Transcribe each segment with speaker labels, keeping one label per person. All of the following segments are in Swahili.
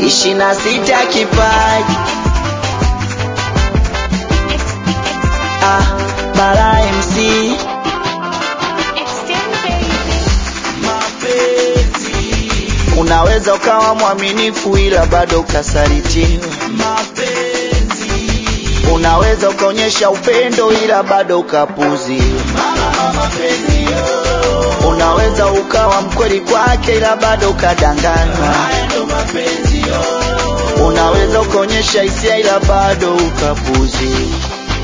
Speaker 1: ishirini na sita kipaji ah, Bara MC mapenzi. Unaweza ukawa mwaminifu ila bado ukasalitiwa mapenzi. Unaweza ukaonyesha upendo ila bado ukapuziwa mapenzi. Unaweza ukawa mkweli kwake ila bado ukadanganywa Unaweza ukaonyesha hisia ila bado ukapuziwa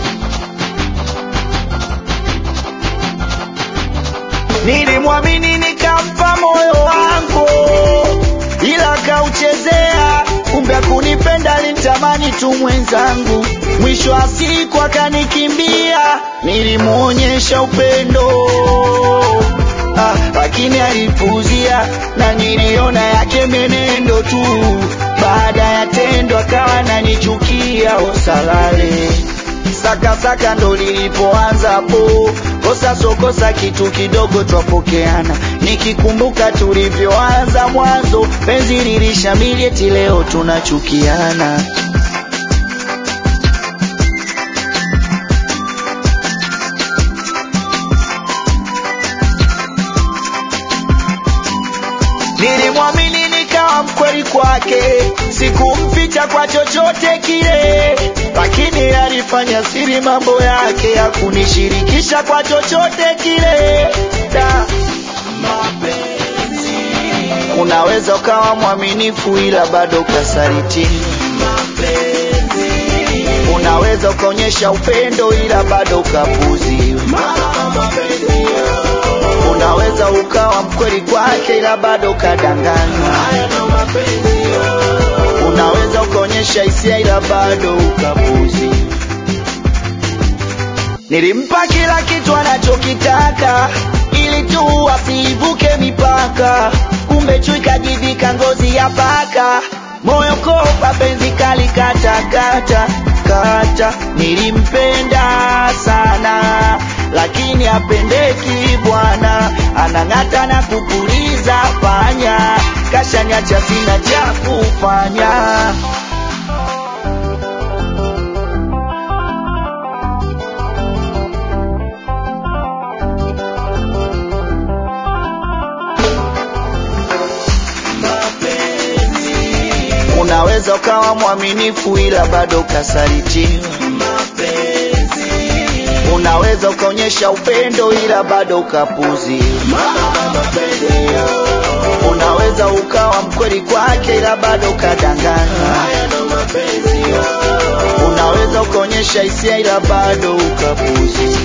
Speaker 1: Nilimwamini nikampa moyo wangu, ila kauchezea. Kumbe kunipenda alinitamani tu mwenzangu, mwisho wa siku akanikimbia. Nilimwonyesha upendo ah, lakini alipuzia, na niliona yake menendo tu. Baada ya tendo akawa ananichukia, osalale sakasaka ndo lilipoanza hapo, kosa so kosa, kitu kidogo twapokeana. Nikikumbuka tulivyoanza mwanzo, penzi lilishamili, eti leo tunachukiana. Nilimwamini nikawa mkweli kwake, sikumficha kwa chochote kile, lakini alifanya siri mambo yake, hakunishirikisha kwa chochote kile. Da, mapenzi. Unaweza ukawa mwaminifu ila bado ukasalitiwa. Mapenzi. Unaweza ukaonyesha upendo ila bado ukapuziwa. Mapenzi. Unaweza ukawa mkweli kwake ila bado ukadanganywa. Unaweza ukaonyesha hisia ila bado ukapuzi. Nilimpa kila kitu anachokitaka ili tu asiivuke mipaka, kumbe chui kajivika ngozi ya paka, moyo kopa, penzi kali kata kata kata. Nilimpenda sana lakini apendeki bwana, anang'ata na kupuliza panya, kashaniacha sina cha kufanya. Unaweza ukawa mwaminifu ila bado ukasalitiwa. Unaweza ukaonyesha upendo ila bado ukapuziwa. Unaweza ukawa mkweli kwake ila bado ukadanganywa. Unaweza ukaonyesha hisia ila bado ukapuziwa.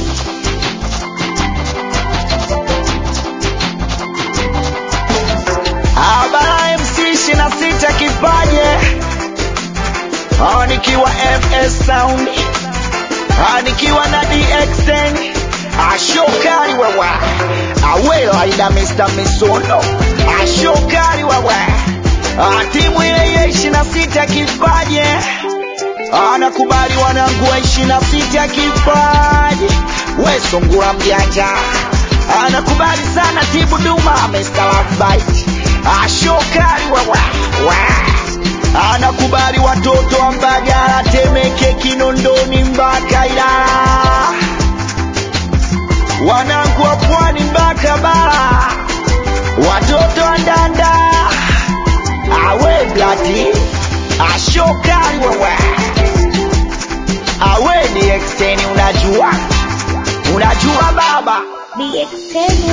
Speaker 1: Abara MC ishirini na sita kipaje Ah, nikiwa MS Sound Ah, nikiwa na DXN ashokari wewe awela ida Mr. Misono ashokari wewe Ah, timu ile ile ishirini na sita kipaje anakubali wanangu wa ishirini na sita kipaji we sungura mjanja anakubali sana tibu duma Mr. Lovebite ashokari wewe we. anakubali watoto wa Mbagala Temeke Kinondoni mpaka Ilala wanangu wa pwani mpaka bara watoto wa Ndanda awe blati ashokari wewe awe ni exteni unajua unajua baba
Speaker 2: The extended